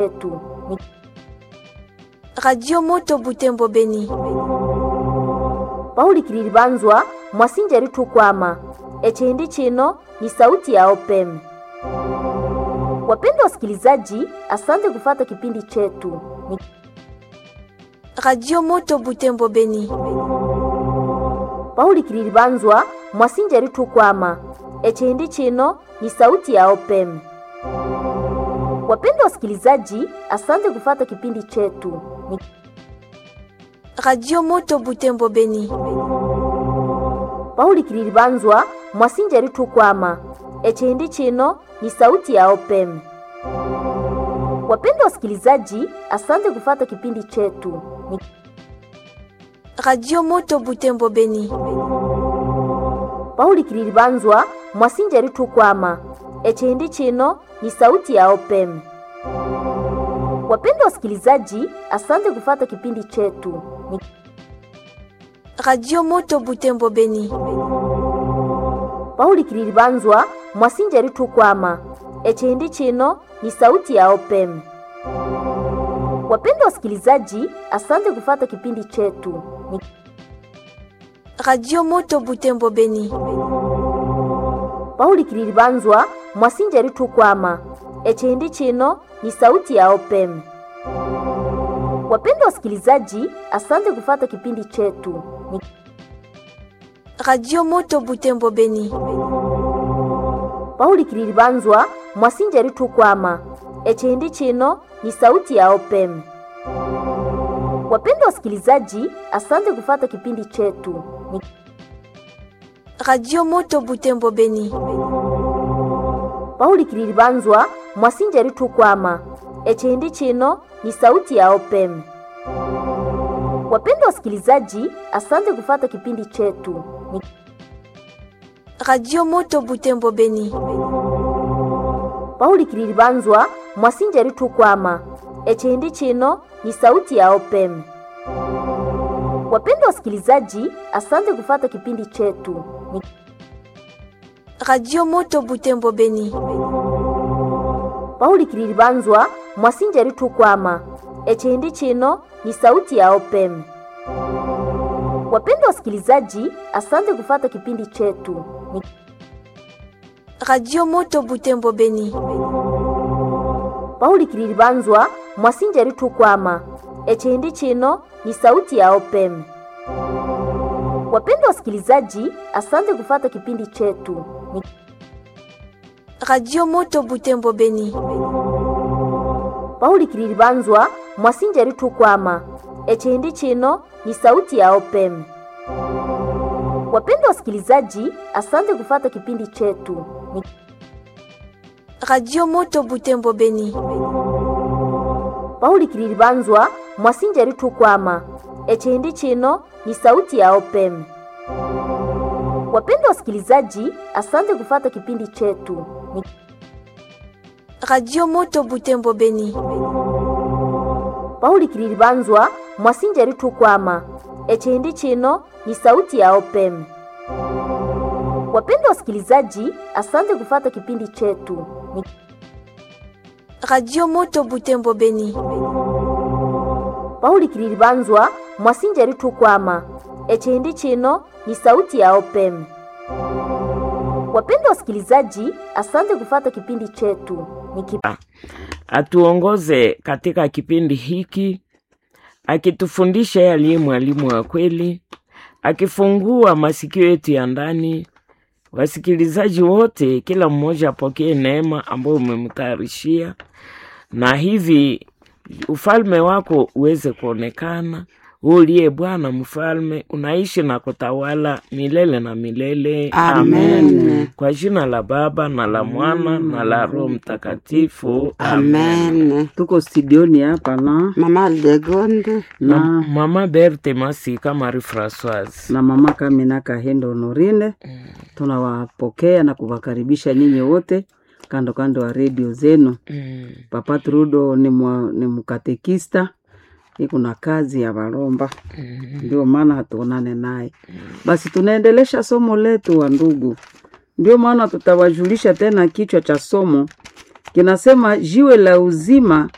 yetu. Ni Radio Moto Butembo Beni. Pauli Kililibanzwa mwasinjeri tukwama echindi chino ni sauti ya OPM. Wapendwa wasikilizaji, asante kufata kipindi chetu. Ni Radio Moto Butembo Beni. Pauli Kililibanzwa mwasinjeri tukwama echindi chino ni sauti ya OPM. Wapendwa wasikilizaji, asante kufata kipindi chetu. Ni Radio Moto Butembo Beni. Pauli Kililibanzwa mwasinjeri tukwama echindi chino ni sauti ya OPM. Wapendwa wasikilizaji, asante kufata kipindi chetu. Ni Radio Moto Butembo Beni. Pauli Kililibanzwa mwasinjeri tukwama echindi chino ni sauti ya OPM. Wapendwa wasikilizaji, asante kufata kipindi chetu. Ni Radio Moto Butembo Beni. Pauli Kililibanzwa mwasinjeri tukwama echindi chino ni sauti ya OPM. Wapendwa wasikilizaji, asante kufata kipindi chetu. Ni Radio Moto Butembo Beni. Pauli Kililibanzwa mwasinjeri tukwama echindi chino ni sauti ya OPM. Wapendwa wasikilizaji, asante kufata kipindi chetu. Ni Radio Moto Butembo Beni. Pauli Kililibanzwa mwasinjeri tukwama echindi chino ni sauti ya OPM. Wapendwa wasikilizaji, asante kufata kipindi chetu. Ni Radio Moto Butembo Beni. Pauli Kililibanzwa mwasinjeri tukwama echindi chino ni sauti ya OPM. Wapendwa wasikilizaji, asante kufata kipindi chetu. Ni Radio Moto Butembo Beni. Pauli Kililibanzwa mwasinjeri tukwama echindi chino ni sauti ya OPM. Wapendwa wasikilizaji, asante kufata kipindi chetu. Ni Radio Moto Butembo Beni. Pauli Kililibanzwa mwasinjeri tukwama echindi chino ni sauti ya OPM. Wapendwa wasikilizaji, asante kufata kipindi chetu. Ni Radio Moto Butembo Beni. Pauli Kililibanzwa mwasinjeri tukwama echindi chino ni sauti ya OPM. Wapendwa wasikilizaji, asante kufata kipindi chetu. Ni Radio Moto Butembo Beni. Pauli Kililibanzwa mwasinjeri tukwama echindi chino ni sauti ya OPM. Wapendwa wasikilizaji, asante kufata kipindi chetu. Ni Radio Moto Butembo Beni. Pauli Kililibanzwa mwasinjeri tukwama echindi chino ni sauti ya OPM. Wapendwa wasikilizaji, asante kufata kipindi chetu. Ni Radio Moto Butembo Beni. Pauli Kililibanzwa mwasinjeri tukwama echindi chino ni sauti ya OPM. Wapendwa wasikilizaji, asante kufata kipindi chetu. Ni Radio Moto Butembo Beni. Pauli Kililibanzwa mwasinjeri tukwama echindi chino ni sauti ya OPM. Wapendwa wasikilizaji, asante kufata kipindi chetu. Ni kip... atuongoze katika kipindi hiki akitufundisha yeye aliye mwalimu wa kweli, akifungua masikio yetu ya ndani. Wasikilizaji wote, kila mmoja apokee neema ambayo umemtayarishia, na hivi ufalme wako uweze kuonekana. Wewe uliye Bwana mfalme, unaishi na kutawala milele na milele. Amen. Kwa jina la Baba na la Mwana na la Roho Mtakatifu. Amen. tuko studioni hapa na Mama Aldegonde. Na na, mama Berthe Masika Marie Francoise. na mama Kamina Kahendo Honorine. Tunawapokea na kuwakaribisha nyinyi wote kando kando ya redio zenu. Mm. Papa Trudo ni, mwa, ni mkatekista iko na kazi ya Baromba, ndio maana hatuonane naye. Basi tunaendelesha somo letu wa ndugu, ndio maana tutawajulisha tena kichwa cha somo kinasema jiwe la uzima